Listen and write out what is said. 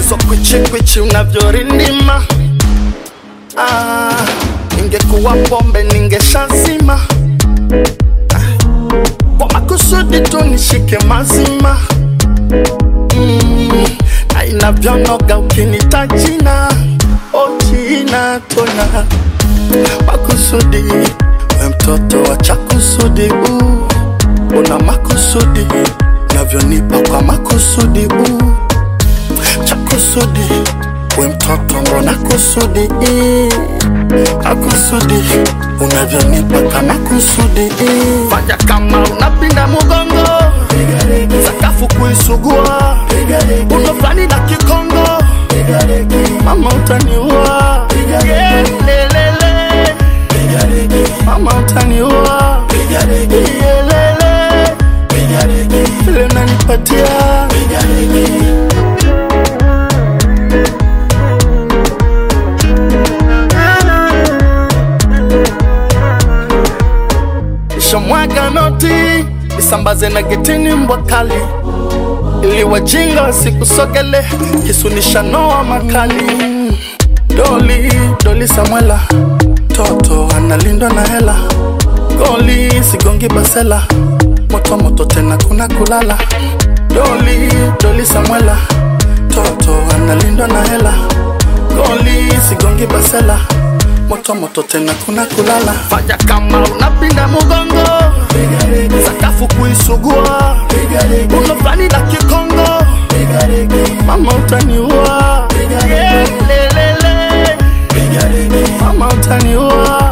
hizo kwichikwichi unavyorindima ah, ingekuwa pombe ningeshazima ah, kwa makusudi tu nishike mazima mm, na inavyonoga ukinita jina ojina tona makusudi we mtoto wa chakusudi uh, una makusudi navyonipa kwa makusudi uh, chakusudi we mtoto mbona kusudi eh, akusudi unavyonipa kama kusudi eh. fanya kama unapinda mugongo sakafu kuisugua uno fulani na kikongo mama utaniua Yeah, lelele. mama utaniua Yeah, lele. vile nanipatia shamwaga noti isambaze na getini mbwa kali ili wajinga wasikusogele kisunisha noa makali doli doli samwela toto analindwa na hela goli sigongi basela moto moto tena kuna kulala doli doli samwela toto analindwa na hela goli sigongi basela moto moto tena kuna kulala fanya kama unapinda mugongo sakafu kuisugua uno fulani na kikongo mama utaniua Yeah, lelele. mama utaniua